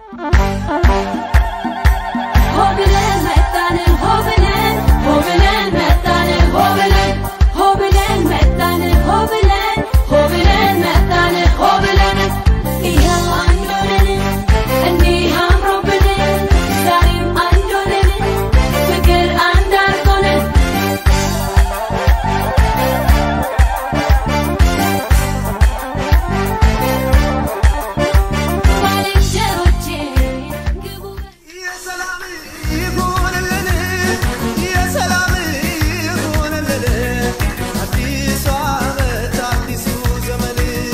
ሆብለን መጣን ሆብለን ሆብለን መጣን ሆብለን ሆብለን መጣን ሆብለን ሆብለን መጣን ሆብለን ይኸው አንድ ሆነን እንዲህ አምሮብን ዛሬም አንድ ሆነን ፍቅር አንድ አድርጎን ባልንጀሮቼ ግቡ የሰላም ይሁንልን የሰላም ይሁንልን አዲሱ ዓመት አዲሱ ዘመን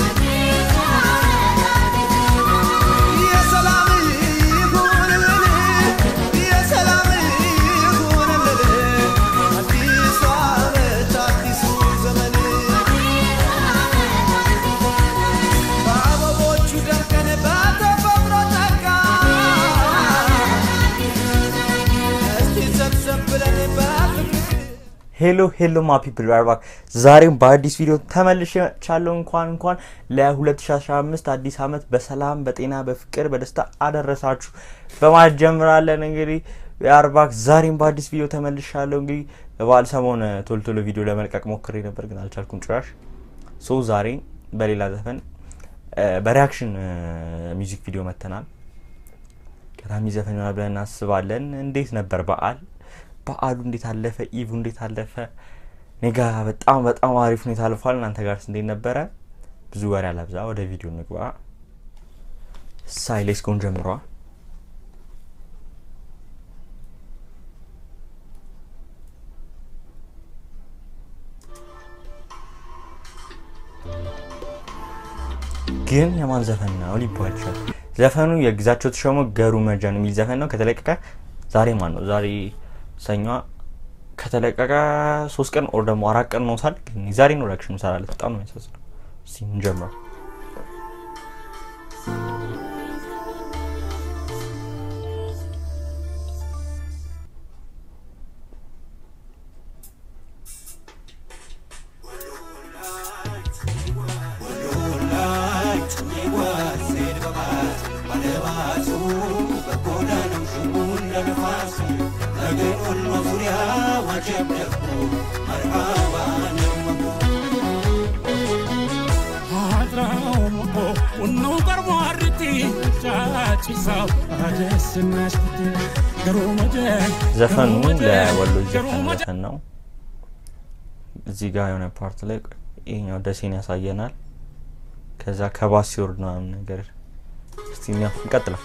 የሰላም ይሁንልን የሰላም ይሁንልን አዲሱ ዓመት አዲሱ ዘመን በአበቦቹ ደምቀን በተፈጥሮ ጸጋ እስቲ ሰብሰብ ብለን በፍቅር ሄሎ ሄሎ ማ ፒፕል ባርባክ ዛሬም በአዲስ ቪዲዮ ተመልሻለሁ። እንኳን እንኳን ለ2015 አዲስ ዓመት በሰላም በጤና በፍቅር በደስታ አደረሳችሁ በማለት ጀምራለን። እንግዲህ የአርባክ ዛሬም በአዲስ ቪዲዮ ተመልሻለሁ። እንግዲህ በበዓል ሰሞን ቶሎ ቶሎ ቪዲዮ ለመልቀቅ ሞክሬ ነበር ግን አልቻልኩም ጭራሽ። ሶ ዛሬ በሌላ ዘፈን በሪያክሽን ሚውዚክ ቪዲዮ መተናል። ቀዳሚ ዘፈን ይሆናል ብለን እናስባለን። እንዴት ነበር በዓል? በዓሉ እንዴት አለፈ? ኢቭ እንዴት አለፈ? እኔ ጋ በጣም በጣም አሪፍ ሁኔታ አልፏል። እናንተ ጋርስ እንዴት ነበረ? ብዙ ወሬ አላብዛ፣ ወደ ቪዲዮ እንግባ። ሳይሌስ ጎን ጀምሯ ግን የማን ዘፈን ነው ሊባል ይችላል። ዘፈኑ የግዛቸው ተሾመ ገሩ መጃን የሚል ዘፈን ነው። ከተለቀቀ ዛሬ ማን ነው ዛሬ ሰኞ ከተለቀቀ ሶስት ቀን ኦር ደግሞ አራት ቀን ኖታል። ግን ዛሬ ነው ሪያክሽን እንሰራለን። በጣም ነው የሚያሳዝነው። እስኪ እንጀምረው። ዘፈኑ ለወሎ ዘፈን ዘፈን ነው። እዚህ ጋር የሆነ ፓርት ላይ ይሄኛው ደሴን ያሳየናል። ከዛ ከባስ ሲወርድ ነው ምናምን ነገር እስቲ እኛ እንቀጥለው።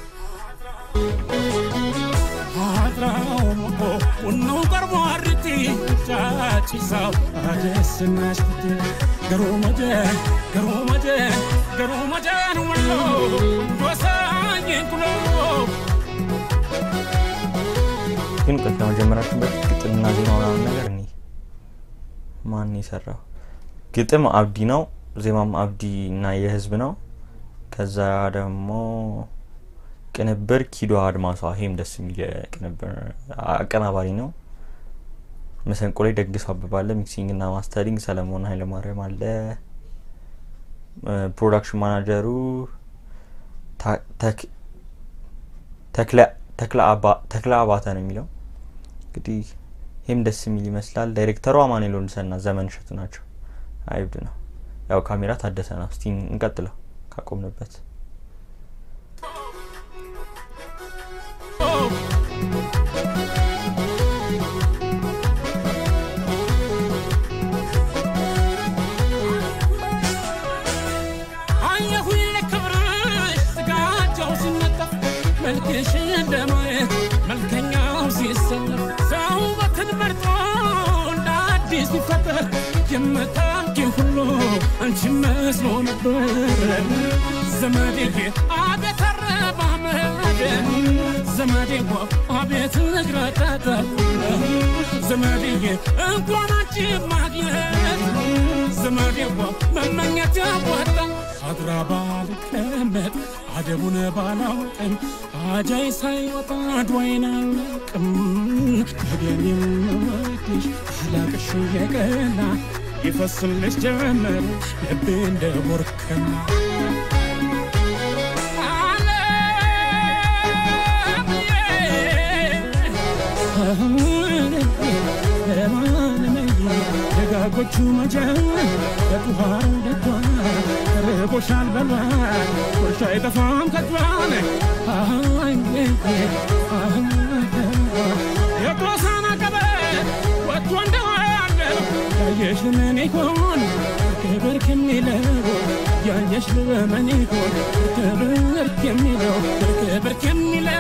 ግን ቆይ ከመጀመራችን በፊት ግጥምና ዜማ ምናምን ነገር እኔ ማን የሰራው ግጥም አብዲ ነው፣ ዜማም አብዲ እና የህዝብ ነው። ከዛ ደግሞ ቅንብር ኪዶ አድማሷ፣ ይሄም ደስ የሚል ቅንብር አቀናባሪ ነው። መሰንቆ ላይ ደግስ አበባ አለ። ሚክሲንግ እና ማስተሪንግ ሰለሞን ኃይለማርያም አለ። ፕሮዳክሽን ማናጀሩ ተክለ አባተ ነው የሚለው። እንግዲህ ይህም ደስ የሚል ይመስላል። ዳይሬክተሩ አማኑኤል ወንድሰና ዘመን እሸቱ ናቸው። አይብድ ነው ያው ካሜራ ታደሰ ነው። እስቲ እንቀጥለው ካቆምንበት መልክሽ እንደማየት መልከኛው ሲሰለፍ ሰው በትንመርጦ እንደ አዲስ ሲፈጠር የምታውቂ ሁሉ አንቺ መስሎ ነበር ዘመዴዬ አቤት አረማመድ ዘመዴዋ አቤት እግረጠጠ ዘመዴዬ እንኳን አንቺ ማግኘት ዘመዴዋ መመኘት ያዋጣ አድራ ባልቀመጥ አደቡን ባላውቅም አጃይ ሳይወጣ ድዋይን አልቅም ወደኔ የምወድሽ አላቅሽ የቀና ይፈስልሽ ጀመር ልቤ እንደ ቦርከና ደጋጎቹ መጀን በጡሃሩ ደጇ ርቦሻል በሏል ቁርሻ አይጠፋም ከጇን የጦሳና ቀበ ወጥቶ እንደዋለ ያየሽ ምን ይሆን ክብር ከሚለው ያየሽ ምን ይሆን ክብር ከሚለው ክብር ከሚለው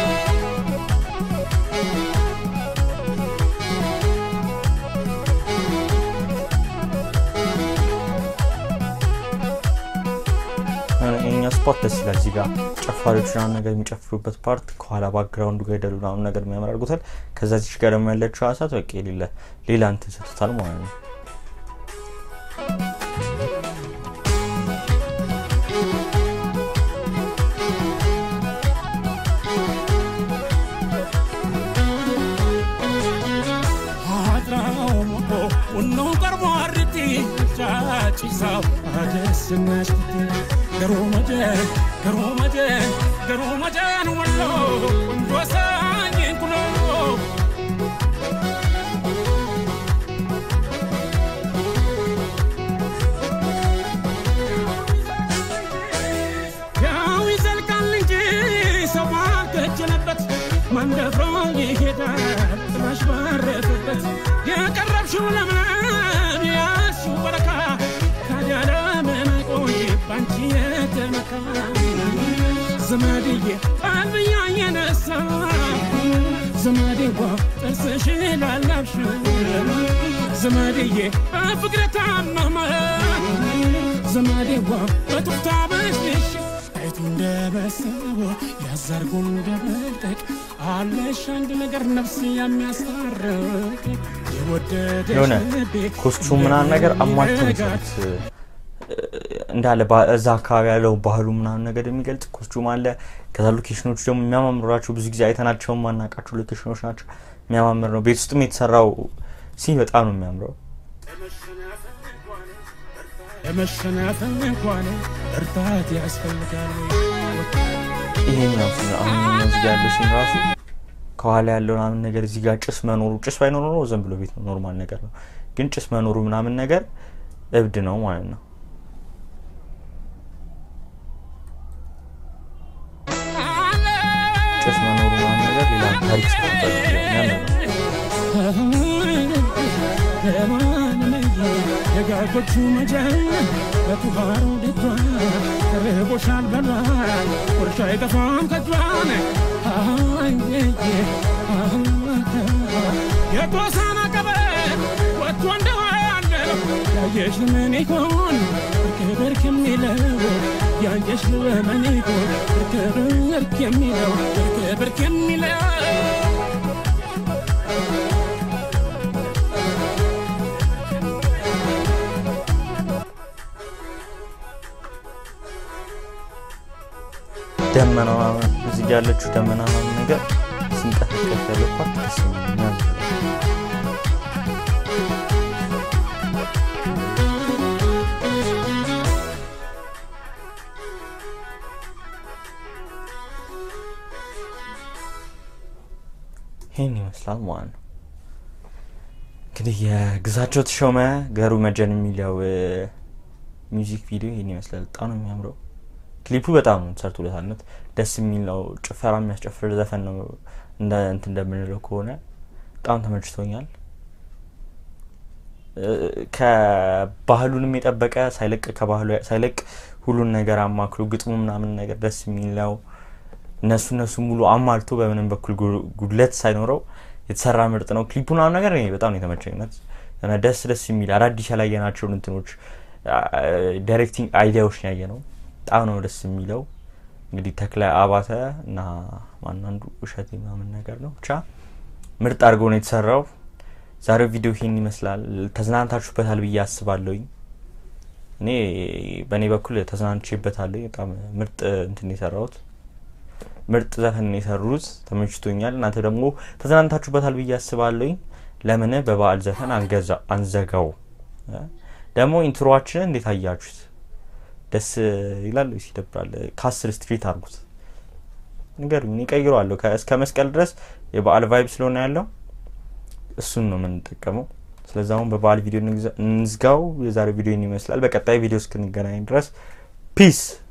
የኛ ስፖት ደስ ይላል። እዚህ ጋር ጨፋሪዎች ምናምን ነገር የሚጨፍሩበት ፓርት ከኋላ ባክግራውንዱ ጋር ሄደሉ ምናምን ነገር የሚያምር አድርጎታል። ከዛ ዚች ጋር ደግሞ ያለችው ሀሳት በቃ የሌለ ሌላ እንትን ሰጥቶታል ማለት ነው። አድራው ሞቶ ቡኖ ቀርቦ አርቲ ጫጭሳው አደስናሽ ገሮ መጀ ገሮ መጀ ገሮ መጀን ወሎ ወሳኝ ኩሎ ያው ይዘልቃል እንጂ ሰው ባልከጀለበት መንደፍሮ ይሄዳል ጥላሽ ባረፈበት የቀረብሽው ለምለም ያልሽው በረካ ታዲያ ለምን አይቆይ ባንቺ የተመካ ዘመድዬ ቀልብያ የነሳ ዘመዴዋ ጥርስሽ ላላብሽ ዘመድዬ በፍቅር ታመመ ዘመዴዋ በቱፍታ በሽሽ አይቱ እንደበሰበ ያዘርጉ እንደመጠቅ አለሽ አንድ ነገር ነፍስ የሚያስታርቅ የወደደሽ የሆነ ልቤ ኮስቹም ምናምን ነገር አሟልቶ ነው ይረጋል። የሰሩት። እንዳለ ባ- እዛ አካባቢ ያለው ባህሉ ምናምን ነገር የሚገልጽ ኮስቹም አለ። ከዛ ሎኬሽኖቹ ደግሞ የሚያማምሩ ናቸው። ብዙ ጊዜ አይተናቸው ማናውቃቸው ሎኬሽኖች ናቸው። የሚያማምር ነው። ቤት ውስጥም የተሰራው ሲን በጣም ነው የሚያምረው። ለመሸናፈል እንኳን እርታት ያስፈልጋል። ይሄኛው ሲን አሁን እዚህ ጋር ያለው ሲን ራሱ ከኋላ ያለው ምናምን ነገር እዚህ ጋር ጭስ መኖሩ ጭስ ባይኖር ኖሮ ዝም ብሎ ቤት ነው ኖርማል ነገር ነው። ግን ጭስ መኖሩ ምናምን ነገር እብድ ነው ማለት ነው። ጭስ መኖሩ ምናምን ነገር ሌላ ታሪክ ስለሚባል የሚያምር ነው። ደጋጎቹ መጀን በቱሃሩ ደጇ ርቦሻል በሏል ቁርሻ አይጠፋም ከጇን የጦሳና ቀበል ወጥቶ እንደዋለ ያየሽ ምን ይሆን ክብር ከሚለው ያየሽ ምን ይሆን ክብር ከሚለው ክብር ከሚለው ደመና ምናምን እዚህ ጋር ያለችው ደመና ምናምን ነገር ሲንቀጠቀጥ ያለው ፓርት ደስ ይለኛል። ይህን ይመስላል ማለት ነው። እንግዲህ የግዛቸው ተሾመ ገሩ መጀን የሚለው ሚውዚክ ቪዲዮ ይህን ይመስላል። በጣም ነው የሚያምረው። ክሊፑ በጣም ነው ተሰርቶለታነት ደስ የሚል ነው። ጭፈራ የሚያስጨፍር ዘፈን ነው እንደ እንትን እንደምንለው ከሆነ በጣም ተመችቶኛል። እ፣ ከባህሉንም የጠበቀ ሳይለቅ ከባህሉ ሳይለቅ ሁሉን ነገር አማክሎ ግጥሙ ምናምን ነገር ደስ የሚል ነው። እነሱ እነሱ ሙሉ አሟልቶ በምንም በኩል ጉ- ጉድለት ሳይኖረው የተሰራ ምርጥ ነው። ክሊፑ ምናምን ነገር እኔ በጣም ነው የተመቸኝ። እውነት የሆነ ደስ ደስ የሚል አዳዲስ ያላየናቸውን እንትኖች ዳይሬክቲንግ አይዲያዎች ነው ያየ ነው። በጣም ነው ደስ የሚለው። እንግዲህ ተክለ አባተ እና ማናንዱ እሸቴ ምናምን ነገር ነው ብቻ ምርጥ አድርጎ ነው የተሰራው። ዛሬው ቪዲዮ ይሄን ይመስላል። ተዝናንታችሁበታል ብዬ አስባለሁኝ። እኔ በእኔ በኩል ተዝናንቼበታለሁ። በጣም ምርጥ እንትን ነው የሰራሁት ምርጥ ዘፈን ነው የሰሩት። ተመችቶኛል። እናንተ ደግሞ ተዝናንታችሁበታል ብዬ አስባለሁኝ። ለምን በበዓል ዘፈን አንገዛ አንዘጋው? እ? ደግሞ ኢንትሮዋችንን እንዴት አያችሁት? ደስ ይላል ወይስ ይደብራል? ከአስር ስትሪት አድርጉት ንገሩኝ። እኔ እቀይረዋለሁ። ከ- እስከ መስቀል ድረስ የበዓል ቫይብ ስለሆነ ያለው እሱን ነው የምንጠቀመው። ስለዚ አሁን በበዓል ቪዲዮ እንግዛ- እንዝጋው። የዛሬው ቪዲዮ ይመስላል። በቀጣይ ቪዲዮ እስክንገናኝ ድረስ ፒስ